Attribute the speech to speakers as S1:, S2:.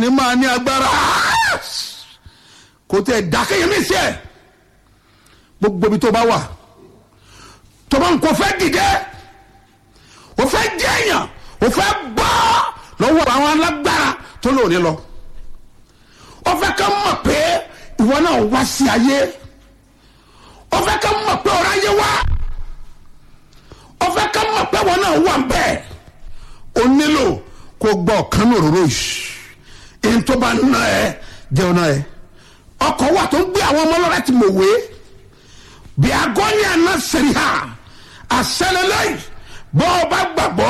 S1: máa ní agbára kò tẹ dákẹ́yẹ mí sí ẹ̀ gbogbo ibi tó bá wà tó bá ń kó fẹ́ dìde o fẹ́ jẹ́yàn o fẹ́ bọ́ lọ́wọ́ àwọn alágbára tó lò ní lọ o fẹ́ ká mọ̀ pé ìwọ náà wá sí ayé o fẹ́ ká mọ̀ pé ọ̀rọ̀ ayé wá o fẹ́ ká mọ̀ pé ìwọ náà wà bẹ́ẹ̀ o nílò kó gbọ́ ọ̀kan ní òróró yìí èyí tó bá ná ẹ jẹun náà ẹ ọkọ̀ wà tó ń gbé àwọn ọmọ ọlọ́rẹ́ ti mọ̀ wé bí agọ́ni àná sẹ́rí ha àṣẹlẹ̀ lẹ́yìn bọ́ ọ bá gbàgbọ́